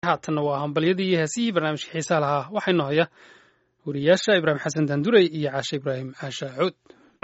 haatanna waa hambalyadii iyo heesihii barnaamijka xiisaa lahaa waxaynu haya wariyaasha ibraahim xasan daandurey iyo caashe ibraahim caasha cuud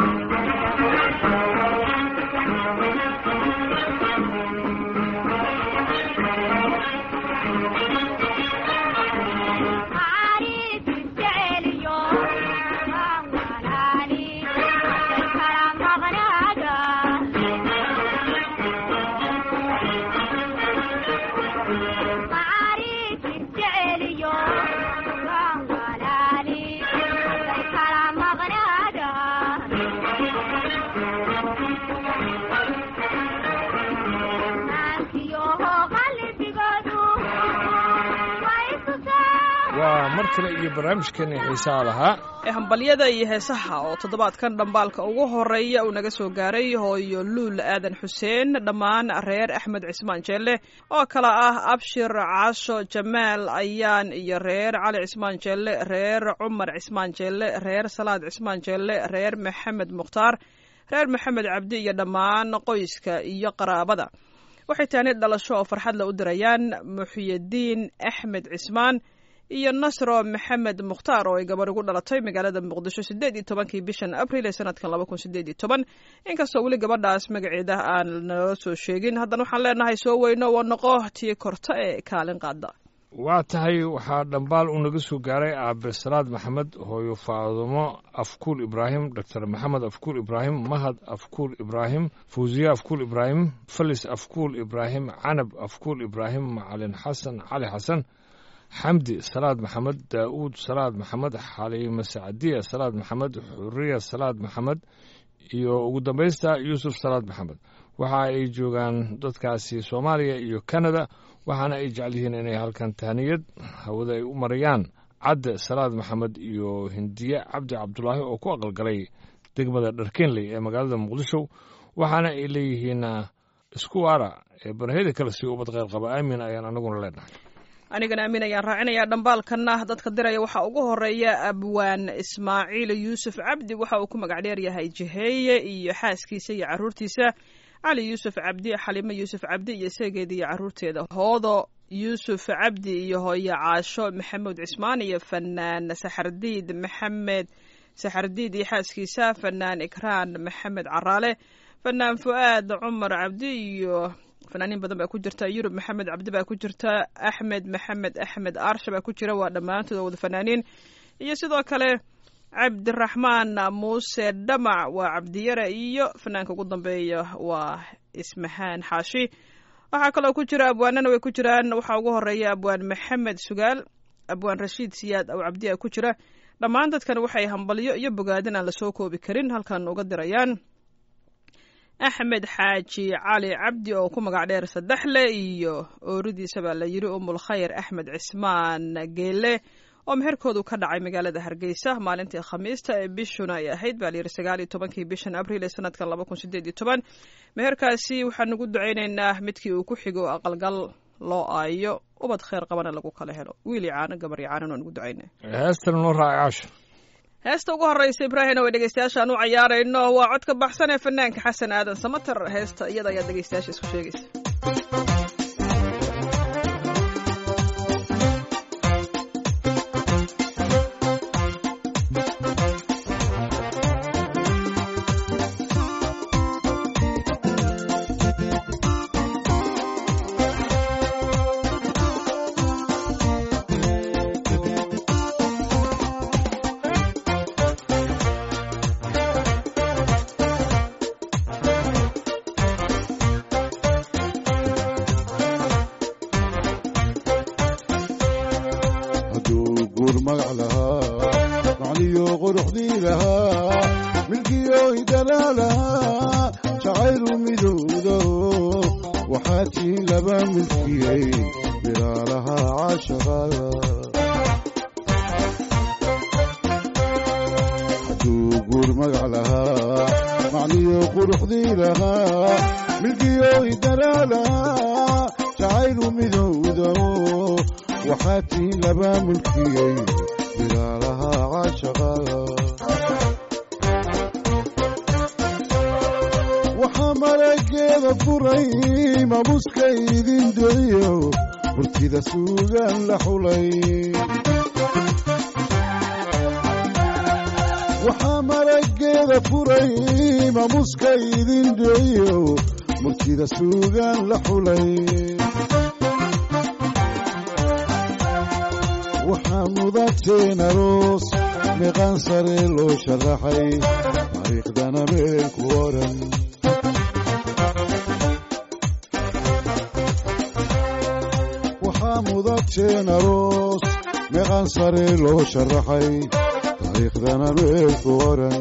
waa mar kale iyo barnaamijkeeni xiisaha lahaa ee hambalyada iyo heesaha oo toddobaadkan dhambaalka ugu horeeya uu naga soo gaaray hooyo luul aadan xuseen dhammaan reer axmed cismaan jeelle oo kale ah abshir caasho jamaal ayaan iyo reer cali cismaan jeelle reer cumar cismaan jeelle reer salaad cismaan jeelle reer maxamed mukhtaar reer maxamed cabdi iyo dhammaan qoyska iyo qaraabada waxay taani dhalasho oo farxadla u dirayaan muxyidiin axmed cismaan iyo nasro maxamed mukhtaar oo ay gabar ugu dhalatay magaalada muqdisho siddeed iyo tobankii bishan abril ee sanadkan laba kun sideed iyo toban inkastoo weli gabadhaas magaceeda aan nala soo sheegin haddana waxaan leenahay soo weyno oo noqo tii korta ee kaalin qaada waa tahay waxaa dhambaal uu naga soo gaaray aabe salaad maxamed hooyo faadumo afkuul ibraahim doctor maxamed afkuul ibraahim mahad afkuul ibraahim fawsiye afkuul ibraahim falis afkuul ibraahim canab afkuul ibraahim macalin xasan cali xasan xamdi salaad maxamed daa'uud salaad maxamed xaliime sacdiya salaad maxamed xuriya salaad maxamed iyo ugu dambaysta yuusuf salaad maxamed waxa ay joogaan dadkaasi soomaaliya iyo kanada waxaana ay jecel yihiin inay halkan tahniyad hawada ay u marayaan cadde salaad maxamed iyo hindiye cabdi cabdulaahi oo ku aqalgalay degmada dharkeenley ee magaalada muqdisho waxaana ay leeyihiin isku waara ee baraheda kale si ubad qeyr qaba aamin ayaan anaguna leenahay anigana aamin ayaan raacinayaa dhambaalkanna dadka diraya waxaa ugu horeeya abwaan ismaaciil yuusuf cabdi waxa uu ku magac dheer yahay jiheeye iyo xaaskiisa iyo caruurtiisa cali yuusuf cabdi xalimo yuusuf cabdi iyo seegeeda iyo caruurteeda hoodo yuusuf cabdi iyo hooyo caasho maxamuud cismaan iyo fanaan saxardiid maxamed saxardiid iyo xaaskiisa fanaan ikraan maxamed caraale fanaan fu'aad cumar cabdi iyo fanaaniin badan baa ku jirta yurub maxamed cabdi baa ku jirta axmed maxamed axmed aarsha baa ku jira waa dhammaantood wada fanaaniin iyo sidoo kale cabdiraxmaan muuse dhamac waa cabdiyare iyo fanaanka ugu dambeeya waa ismahaan xaashi waxaa kaloo ku jira abwaanana way ku jiraan waxaa ugu horeeya abwaan maxamed sugaal abwaan rashiid siyaad aw cabdi a ku jira dhammaan dadkan waxay hambalyo iyo bogaadin aan lasoo koobi karin halkan uga dirayaan axmed xaaji cali cabdi oo ku magac dheer saddexle iyo ooridiisa baa la yidhi umul khayr axmed cismaan geele oo meherkoodu ka dhacay magaalada hargeysa maalintii khamiista ee bishuna ay ahayd baa layidhi sagaal iyo tobankii bishan abriil ee sanadkan laba kun sideed iyo toban meherkaasi waxaan ugu ducaynaynaa midkii uu ku xigo aqalgal loo aayo ubad kheyr qabana lagu kala helo wiili caano gabar iyo caanan waan ugu ducayna heestan noo raaci caasho heesta ugu horreysa ibraahim oo dhegeystayaashaan u cayaarayno waa codka baxsan ee fanaanka xasan aadan samater heesta iyada ayaad dhegeystayaasha isku sheegaysa waxaa marageeda furay mamuska idin duciyo murtida suugaan la xulay waxaa marageeda furay maamuska idin dheeyo murtida suugaan la xulay waxaa mudateen aroos meeqaan sare loo sharaxay taariikhdana meel ku oran waxaa mudateen aroos meeqaan sare loo sharaxay taariikhdana meel ku oran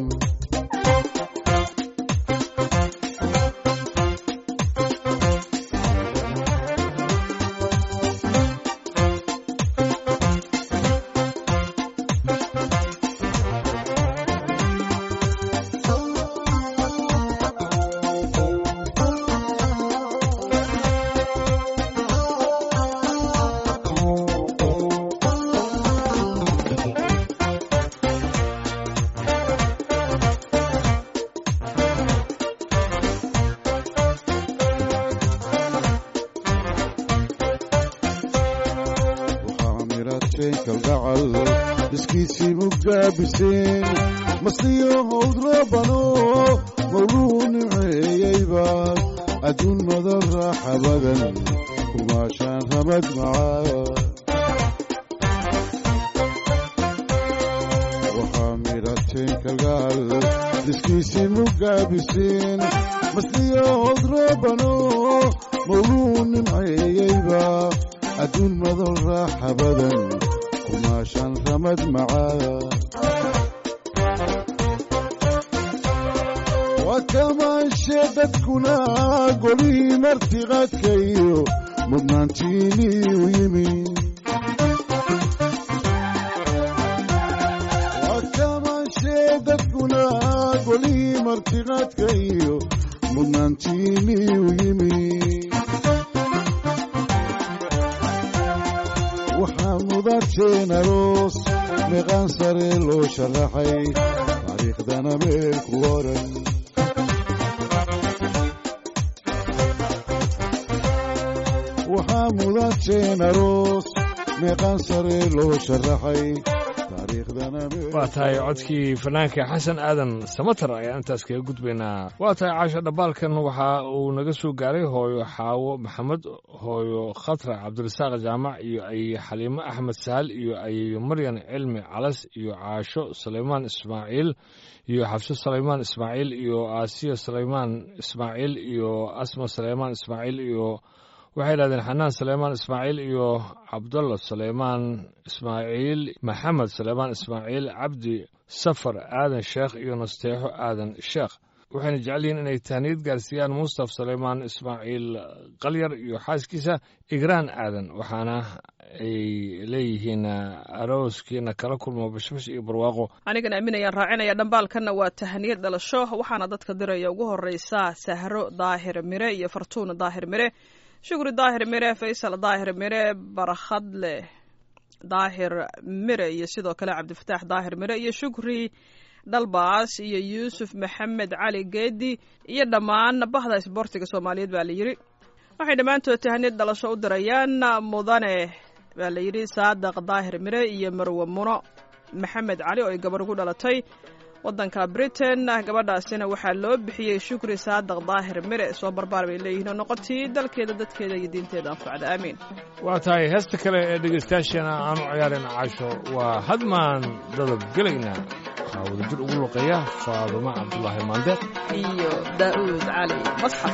waxaa mirateen kalgacal iskiisii mugaabiseen masliyo howd rabano mawluu nimceeyeyba adduun madan raaxa badan kumaashaan ramad macaa waxaa mirateen kalgacal iskiisii mugaabiseen masliyo howd rabano mawluu nimceeyeyba adduun madan raaxa badan kumaashaan ramad macaa waa kamaanshe dadkuna golihii martiqaadka iyo mudnaantiinii u yimi waa kamaanshe dadkuna golihii martiqaadka iyo mudnaantiinii u yimi waxaa mudateen aroos meeqaan sare loo sharaxay taariikhdana meel ku oran waxaa mudateen aroos meeqaan sare loo sharaxay taariikhdana meel waa tahay codkii fanaanka xasan aadan samatar ayaan intaas kaga gudbaynaa waa tahay caasho dhambaalkan waxa uu naga soo gaaray hooyo xaawo maxamed hooyo khatra cabdirasaaq jaamac iyo ay xaliimo axmed sahal iyo ayeyo maryan cilmi calas iyo caasho sulaymaan ismaaciil iyo xabso sulaymaan ismaaciil iyo aasiya sulaymaan ismaaciil iyo asma sulaymaan ismaaciil iyo waxay yidhahdeen xanaan sulaymaan ismaaciil iyo cabdalla sulaymaan ismaaciil maxamed sulaymaan ismaaciil cabdi safar aadan sheekh iyo nasteexo aadan sheekh waxayna jecel yihiin inay tahniyad gaarsiiyaan mustaf sulaymaan ismaaciil qalyar iyo xaaskiisa igraan aadan waxaana ay leeyihiin arooskiina kala kulmo bashbash iyo barwaaqo anigan aaminayaan raacinaya dhambaalkanna waa tahaniyad dhalasho waxaana dadka diraya ugu horeysa sahro daahir mire iyo fartuun daahir mire shukri daahir mire faysal daahir mire barkhadle daahir mire iyo sidoo kale cabdifataax daahir mire iyo shukri dhalbaas iyo yuusuf maxamed cali geedi iyo dhammaan bahda isboortiga soomaaliyeed baa la yidhi waxay dhammaantood tahaniyad dhalasho u dirayaan mudane baa la yidhi saadaq daahir mire iyo marwe muno maxamed cali oo ay gabar ugu dhalatay waddanka britain gabadhaasina waxaa loo bixiyey shukri saadaq daahir mire soo barbaar bay leeyihiin oo noqotii dalkeeda dadkeeda iyo diinteeda anfacda aamiin waa tahay heesta kale ee dhegaystayaasheena aanu ciyaarin caasho waa hadmaan dadab gelaynaa waxaa wadajir ugu luqeeya faadumo cabdulaahi maandeeq iyo daa'uud cali masxaf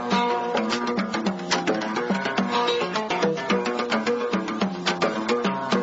Thank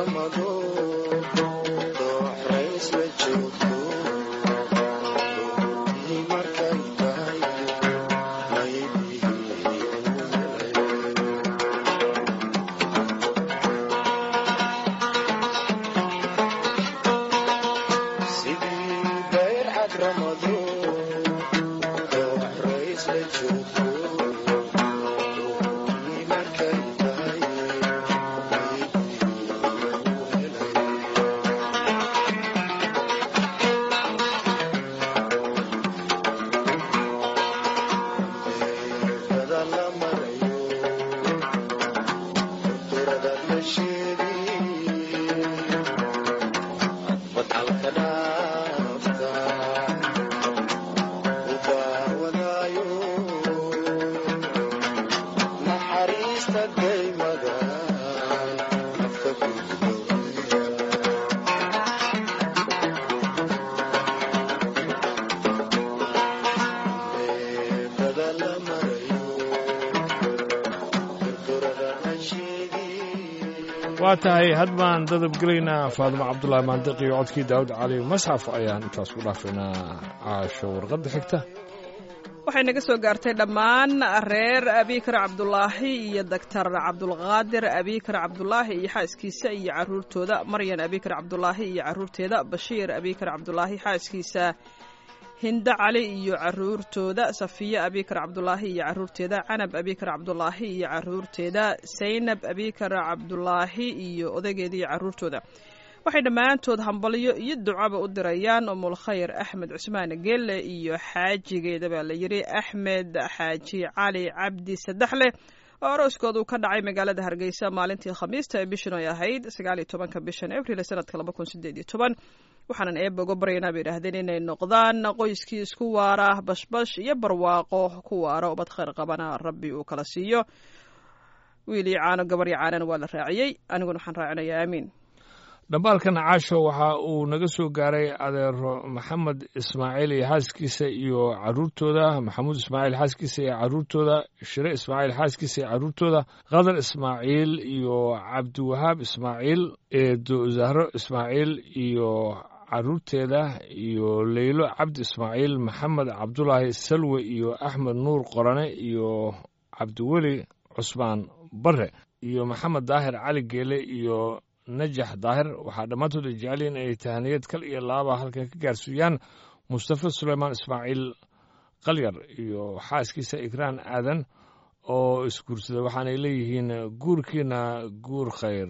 ramado dooxrays la joogto doontii markay tahay maydii sidii bayr cad ramado dooxrays la joogto doontii markay tahay beerkada la marayo durada la sheegi wadcalka dhaafta u daawadaayo naxariista daymada nafta gudbaya beerkada la marayo durdurada la sheegi waa tahay had baan dadabgelaynaa faadimo cabdulaahi maandiq iyo codkii daawud cali masxaf ayaan intaas ku dhaafaynaa caasho warqadda xigta waxay naga soo gaartay dhammaan reer abikar cabdulaahi iyo doctor cabdulqaadir abikar cabdulaahi iyo xaaskiisa iyo caruurtooda maryan abikar cabdulaahi iyo caruurteeda bashiir abikar cabdulaahi xaaskiisa hindo cali iyo caruurtooda safiye abikar cabdulaahi iyo caruurteeda canab abikar cabdulaahi iyo caruurteeda saynab abikar cabdulaahi iyo odaygeeda iyo caruurtooda waxay dhammaantood hambalyo iyo ducaba u dirayaan umulkhayr axmed cusmaan geelle iyo xaajigeeda baa la yidhi axmed xaaji cali cabdi saddexleh oo arooskoodu ka dhacay magaalada hargeysa maalintii khamiista ee bishan ay ahayd sagaal iyo tobanka bishan abril ee sanadka laba kun sideed iyo toban waxaanan eeba uga baryaynaa bay idhaahdeen inay noqdaan qoyskii isku waara bashbash iyo barwaaqo ku waara ubad khayr qabana rabbi uu kala siiyo wiil iyo caano gabar iyo caanana waa la raaciyey aniguna waxaan raacinayaa aamiin dhambaalkan caasho waxa uu naga soo gaaray adeero maxamed ismaaciil iyo xaaskiisa iyo caruurtooda maxamuud ismaaciil xaaskiisa iyo caruurtooda shire ismaaciil xaaskiisa iyo caruurtooda qadar ismaaciil iyo cabdiwahaab ismaaciil eedo zahro ismaaciil iyo caruurteeda iyo leylo cabdi ismaaciil maxamed cabdulaahi salwe iyo axmed nuur qorane iyo cabdiweli cusmaan bare iyo maxamed daahir cali geele iyo najax daahir waxaa dhammaantood ay jecel yihiin inay tahaniyad kal iyo laaba halkan ka gaarsiiyaan mustafa suleymaan ismaaciil qalyar iyo xaaskiisa ikraan aadan oo isguursaday waxaanay leeyihiin guurkiina guur khayr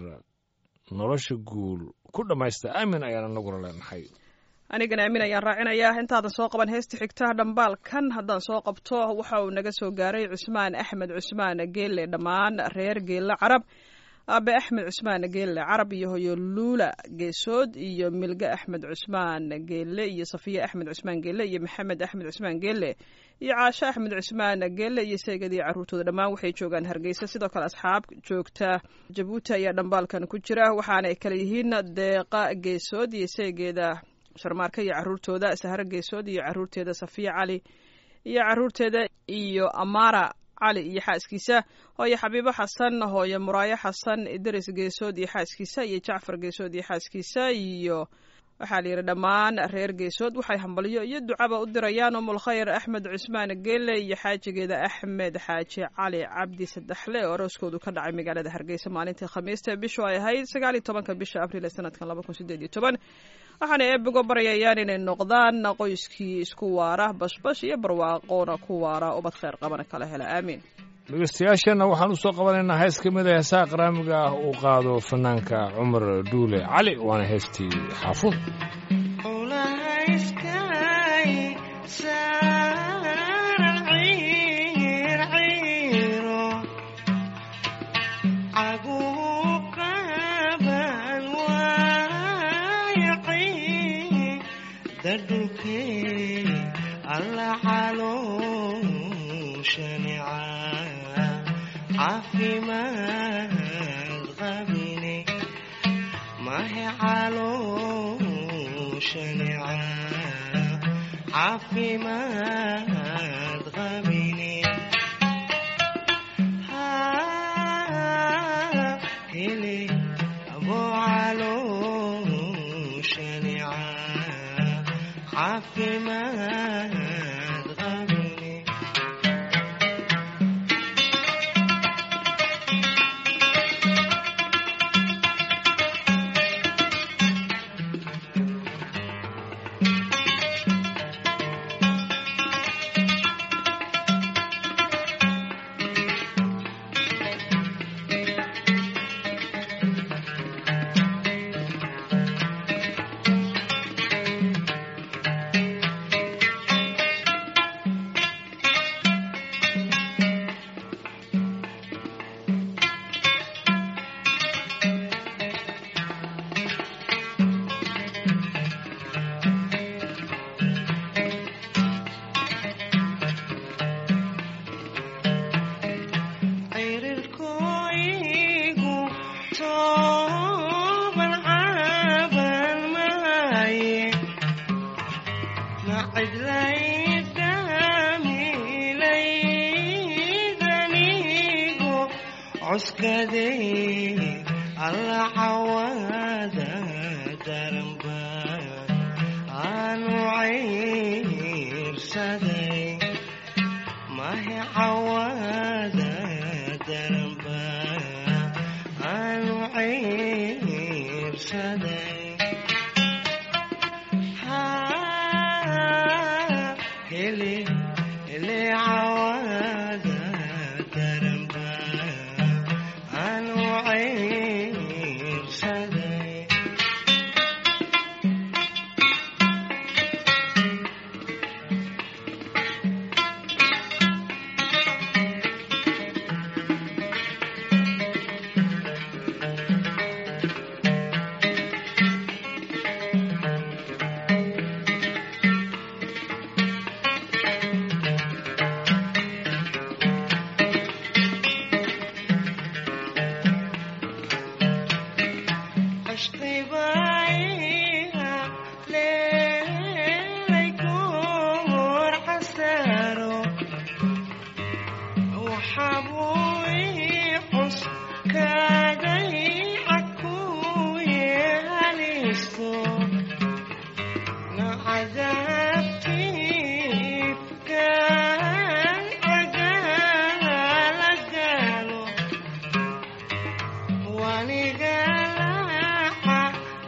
nolosha guul ku dhammaysta aamin ayaan anaguna leenahay anigana aamin ayaan raacinayaa intaadan soo qaban heesta xigta dhambaalkan haddaan soo qabto waxa uu naga soo gaaray cusmaan axmed cusmaan geelle dhammaan reer geelle carab aabe axmed cusmaan geelle carab iyo hoyo luula geesood iyo milge axmed cusmaan geelle iyo safiye axmed cusmaan geelle iyo maxamed axmed cusmaan geelle iyo caasho axmed cusmaan geelle iyo seegadii caruurtooda dhammaan waxay joogaan hargeysa sidoo kale asxaab joogta jabuuti ayaa dhambaalkan ku jira waxaanay kale yihiin deeqa geesood iyo seegeeda sharmaarka iyo caruurtooda sahro geesood iyo caruurteeda safiye cali iyo caruurteeda iyo amara cali iyo xaaskiisa hooye xabiibo xasan hooye muraayo xasan idris geesood iyo xaaskiisa iyo jacfar geesood iyo xaaskiisa iyo waxaa la yidhi dhammaan reer geesood waxay hambalyo iyo ducaba u dirayaan umulkhayr axmed cusmaan geelle iyo xaajigeeda axmed xaaji cali cabdi saddexle oo arooskoodu ka dhacay magaalada hargeysa maalintii khamiista bishu ay ahayd sagaal iyo tobanka bisha abriil ee sanadkan laba kun sideed iyo toban waxaana eebigo baryayaan inay noqdaan qoyskii isku waara bashbash iyo barwaaqoona ku waara ubad khayr qabana kala hela aamiin dhegeystayaasheenna waxaan u soo qabanaynaa hees ka mid a heesaha qaraamiga ah uu qaado fanaanka cumar dhuule cali waana heestii xaafuud caafimaad qabine mahe calooshanica caafimaad qabine hele abo cuskaday alla cawaada daranba aanu cayrsaday mahe cawaada daranba aanu cayrsaday hele hele cawaada daranba aanu cayrsaday عشقي بايع ليكون حسارو وحبوي حس كاغي عكوي هليستو نعذبتي كان عقال قالوا ونقلع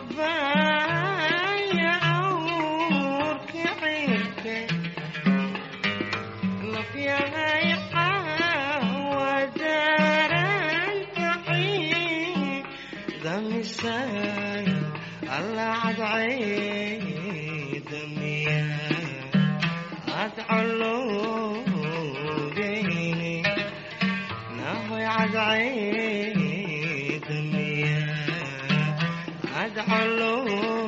بايعور كعيرك نفيا ودارن تعي دمي ساي الله عد عيد دمي أدعو بيني نهوي عد عيد مياه أدعو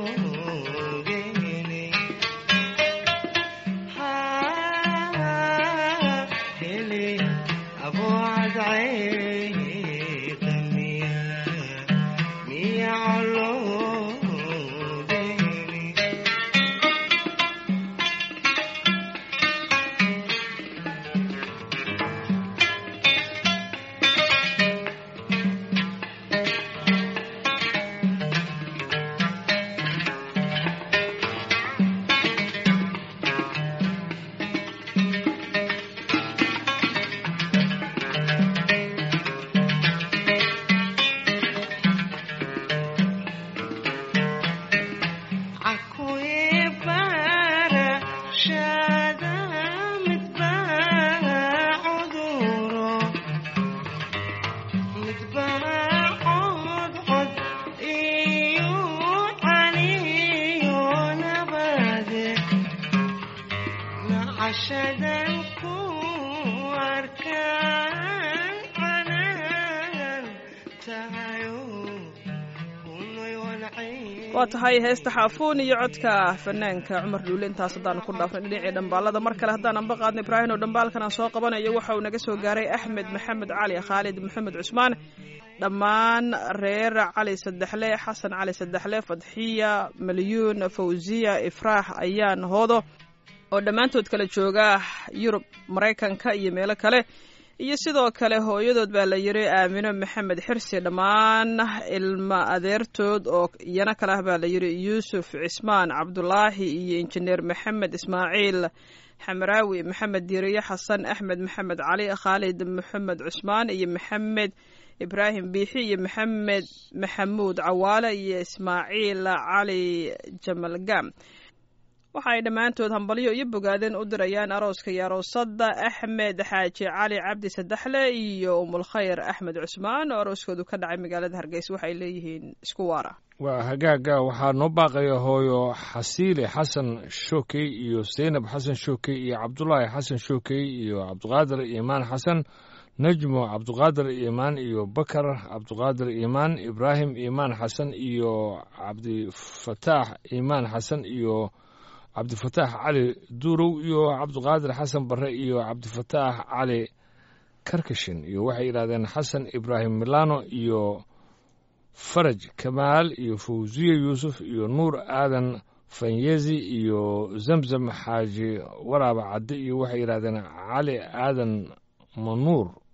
بيني ها هلي أبو عد عيد مياه مياه علو بيني عكوي بارا شادا متباع عذوره متباع عود عود إيو عليو نبادي عشدا كواركان عنان تايو كوني والعين waa tahay heesta xaafuun iyo codka fanaanka cumar dhuule intaas haddaanu ku dhaafnay dhinacii dhambaalada mar kale haddaan anba qaadno ibraahim oo dhambaalkan aan soo qabanayo waxa uu naga soo gaaray axmed maxamed cali khaalid maxamed cusmaan dhammaan reer cali saddexle xasan cali saddexle fadxiya malyuun fawziya ifraax ayaan hoodo oo dhammaantood kala jooga yurub maraykanka iyo meelo kale iyo sidoo kale hooyadood baa la yiri aamino maxamed xirsi dhammaan ilma adeertood oo iyana kale ah baa la yiri yuusuf cismaan cabdulaahi iyo injineer maxamed ismaaciil xamaraawi maxamed diiriye xasan axmed maxamed cali khaalid maxamed cusmaan iyo maxamed ibraahim biixi iyo maxamed maxamuud cawaale iyo ismaaciil cali jamalgam waxa ay dhammaantood hambalyo iyo bogaadeen u dirayaan arooska iyo aroosada axmed xaaji cali cabdi saddexle iyo umulkhayr axmed cusmaan oo arooskoodu ka dhacay magaalada hargeysa waxay leeyihiin isku waara waa hagaaga waxaa noo baaqaya hooyo xasiile xasan shookey iyo seynab xasan shookey iyo cabdulaahi xasan shookey iyo cabdiqaadir iimaan xasan najmo cabdiqaadir iimaan iyo bakar cabdiqaadir iimaan ibraahim iimaan xasan iyo cabdifataax iimaan xasan iyo cabdifataax cali duurow iyo cabdiqaadir xasan barre iyo cabdifataax cali karkashin iyo waxay yidhahdeen xasan ibraahim milano iyo faraj kamaal iyo fawsiye yuusuf iyo nuur aadan fanyezi iyo zamzam xaaji waraaba cadde iyo waxay yidhahdeen cali aadan manuur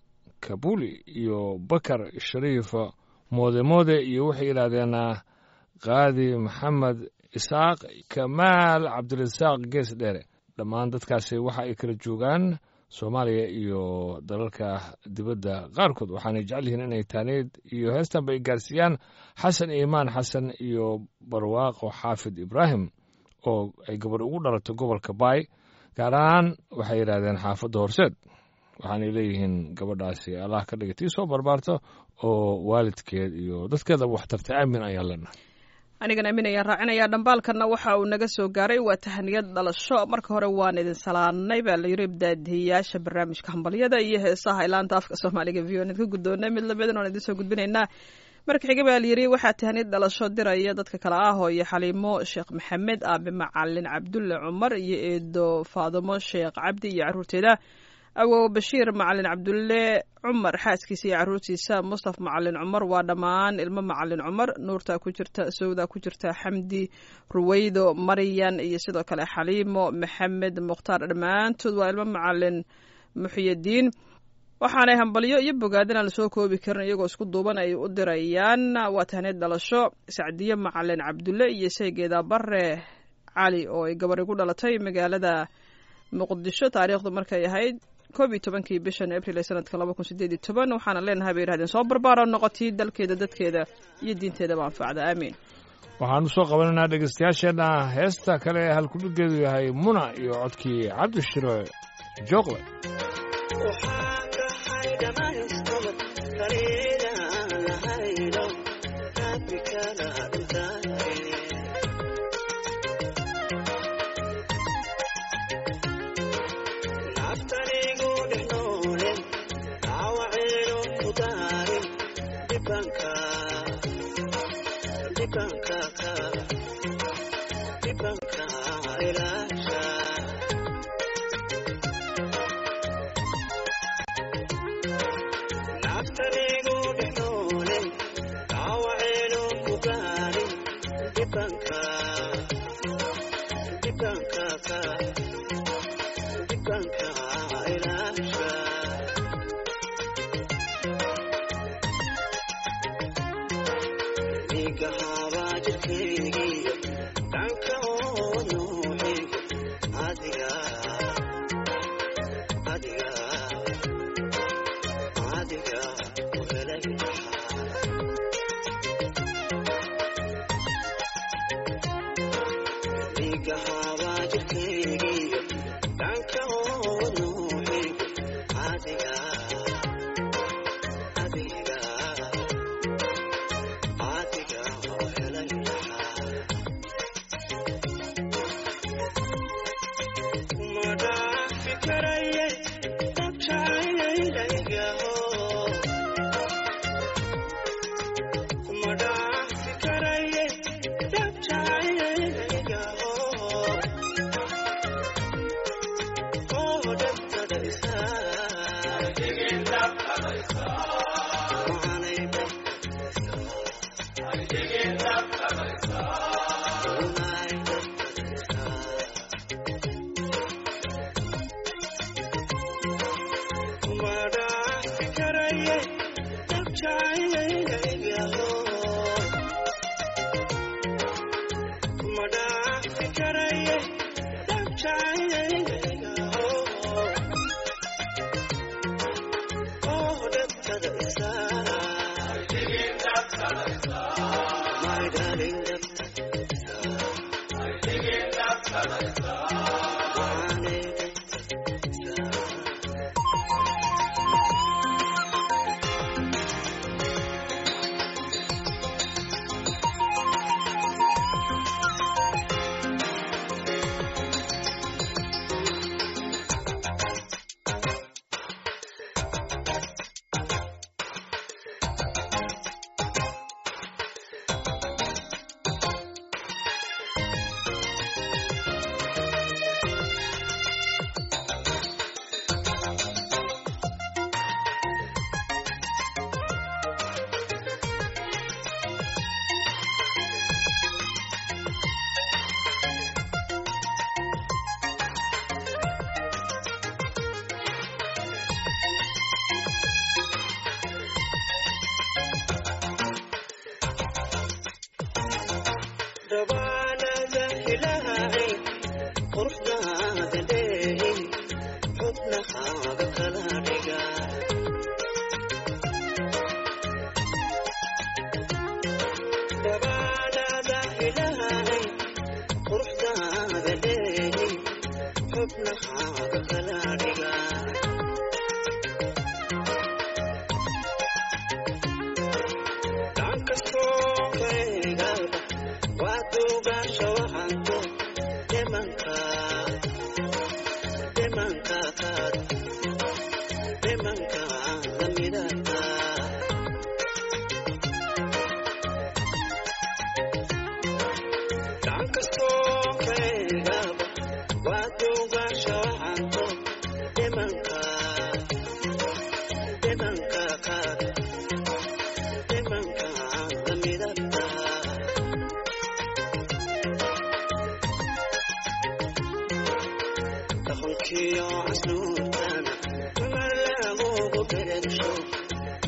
kabuli iyo bakar shariif moode moode iyo waxay yidhaahdeen qaadi maxamed isaaq kamaal cabdirasaaq gees dheere dhammaan dadkaasi waxa ay kala joogaan soomaaliya iyo dalalka dibadda qaarkood waxaanay jecel yihiin inay taaneed iyo heestan bay gaarsiiyaan xasan iimaan xasan iyo barwaaqo xaafid ibraahim oo ay gabadh ugu dhalato gobolka baay gaar ahaan waxay yidhaahdeen xaafadda horseed waxaanay leeyihiin gabadhaasi allah ka dhiga tii soo barbaarto oo waalidkeed iyo dadkeedaba wax tartay aamin ayaan leenahay anigan aamin ayaan raacinayaa dhambaalkanna waxa uu naga soo gaaray waa tahaniyad dhalasho marka hore waan idin salaanay baa la yiri daadihiyaasha barnaamijka hambalyada iyo heesaha ilaanta afka soomaaliga v o n ka guddoonay mid lamidin oon idin soo gudbinaynaa marka xiga baa la yiri waxaa tahaniyad dhalasho diraya dadka kale ah oo iyo xaliimo sheekh maxamed aabe macalin cabdulle cumar iyo eedo faadimo sheekh cabdi iyo caruurteeda awow bashiir macalin cabdulle cumar xaaskiisa iyo caruurtiisa mustaf macalin cumar waa dhammaan ilmo macalin cumar nuurta ku jirta sawda ku jirta xamdi ruweydo maryan iyo sidoo kale xaliimo maxamed mukhtaar dhammaantood waa ilmo macalin muxiyadiin waxaanay hambalyo iyo bogaadin aan lasoo koobi karin iyagoo isku duuban ay u dirayaan waa tahneed dhalasho sacdiye macalin cabdulle iyo seegeeda bare cali oo ay gabari ku dhalatay magaalada muqdisho taariikhdu markay ahayd koob iyo tobankii bishan abril ee sanadka laba kun sideed iyo toban waxaana leenahay bay yihahdeen soo barbaaro noqotii dalkeeda dadkeeda iyo diinteedaba anfacda aamiin waxaanu soo qabanaynaa dhegaystayaasheenna heesta kale ee halkudhigeedu yahay muna iyo codkii cabdishiro jooqle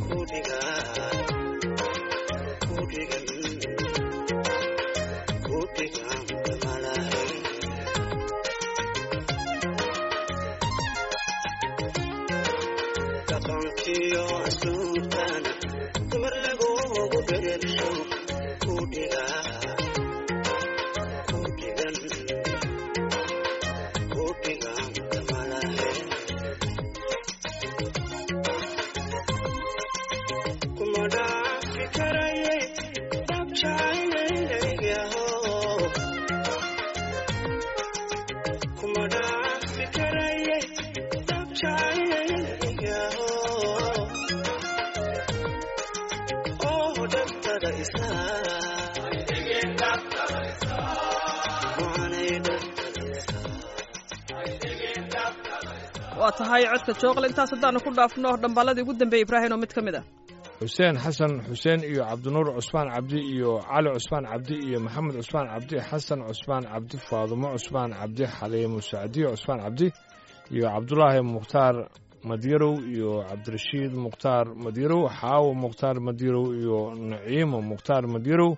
waa tahay codka jooqle intaas haddaanu ku dhaafno dhamballadii ugu dambeeyey ibraahim oo mid ka mid ah xuseen xasan xuseen iyo cabdinuur cusmaan cabdi iyo cali cusmaan cabdi iyo maxamed cusmaan cabdi xasan cusmaan cabdi faadumo cusmaan cabdi xaliimo sacdiyo cusmaan cabdi iyo cabdulaahi mukhtaar madyarow iyo cabdirashiid mukhtaar madyarow xaawo mukhtaar madyarow iyo naciimo mukhtaar madyarow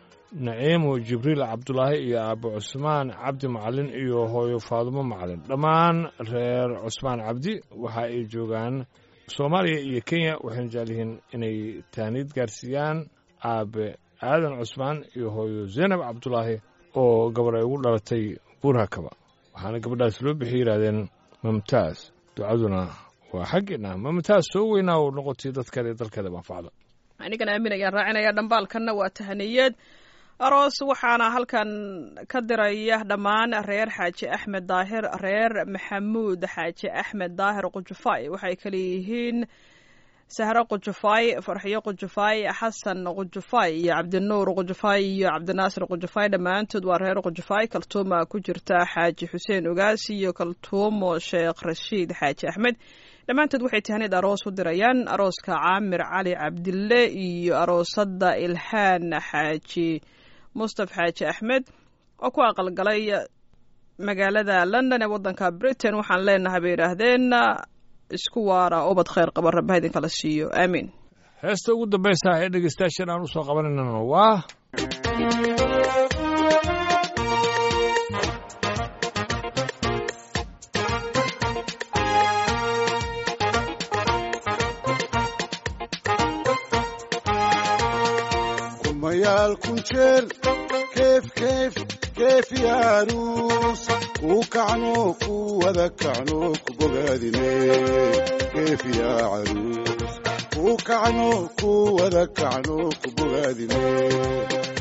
naciimo jibriil cabdulaahi iyo aabo cusmaan cabdi macalin iyo hooyo faadumo macalin dhammaan reer cusmaan cabdi waxa ay joogaan soomaaliya iyo kenya waxayna jecel yihiin inay taaniid gaarsiiyaan aabe aadan cusmaan iyo hooyo zaynab cabdulaahi oo gabar ay ugu dhalatay buurhakaba waxaana gabadhaas loo bixi yidhahdeen mamtaas ducaduna waa xaggeena mamtaas soo weynaa u noqotay dadkeeda iyo dalkeeda manfacda anigana aamin ayaan raacinaya dhambaalkanna waa tahaniyad aroos waxaana halkan ka diraya dhammaan reer xaaji axmed daahir reer maxamuud xaaji axmed daahir qujufaay waxay kale yihiin sahro qujufaay farxiyo qujufaay xasan qujufaay iyo cabdinuur qujufaay iyo cabdinaasir qujufaay dhammaantood waa reer qujufaay kaltuuma ku jirta xaaji xuseen ogaas iyo kaltuumo sheekh rashiid xaaji axmed dhammaantood waxay tahaneed aroos u dirayaan arooska caamir cali cabdille iyo aroosada ilhaan xaaji mustaf xaaji axmed oo ku aqalgalay magaalada london ee waddanka britain waxaan leenahay bay yidhaahdeen isku waara ubad khayr qaba rabba idinkala siiyo aamiin heesta ugu dambaysa ee dhegeystayaashan aan u soo qabanaynan waa kumayaal kun jeer keef keef keef yaaruus kuu kacno ku wada kacno ku bogaadine keef yaa caruus kuu kacno ku wada kacno ku bogaadine